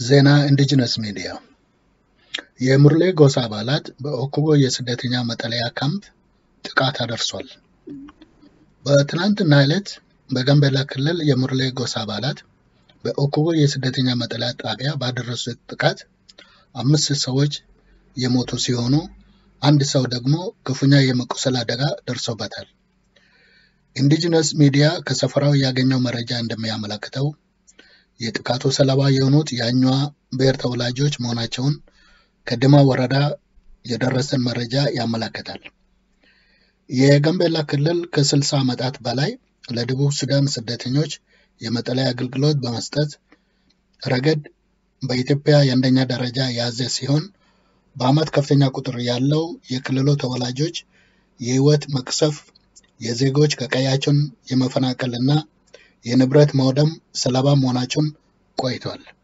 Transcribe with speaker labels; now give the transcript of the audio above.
Speaker 1: ዜና ኢንዲጂነስ ሚዲያ የሙርሌ ጎሳ አባላት በኦኩቦ የስደተኛ መጠለያ ካምፕ ጥቃት አደርሷል። በትናንትና ዕለት በጋምቤላ ክልል የሙርሌ ጎሳ አባላት በኦኩቦ የስደተኛ መጠለያ ጣቢያ ባደረሱት ጥቃት አምስት ሰዎች የሞቱ ሲሆኑ አንድ ሰው ደግሞ ክፉኛ የመቁሰል አደጋ ደርሶበታል። ኢንዲጂነስ ሚዲያ ከሰፈራው ያገኘው መረጃ እንደሚያመለክተው የጥቃቱ ሰለባ የሆኑት የአኟ ብሔር ተወላጆች መሆናቸውን ከድማ ወረዳ የደረሰን መረጃ ያመለክታል። የጋምቤላ ክልል ከ60 ዓመታት በላይ ለደቡብ ሱዳን ስደተኞች የመጠለያ አገልግሎት በመስጠት ረገድ በኢትዮጵያ የአንደኛ ደረጃ የያዘ ሲሆን በዓመት ከፍተኛ ቁጥር ያለው የክልሉ ተወላጆች የህይወት መቅሰፍ፣ የዜጎች ከቀያቸውን የመፈናቀልና የንብረት መውደም ሰለባ መሆናቸውን ቆይቷል።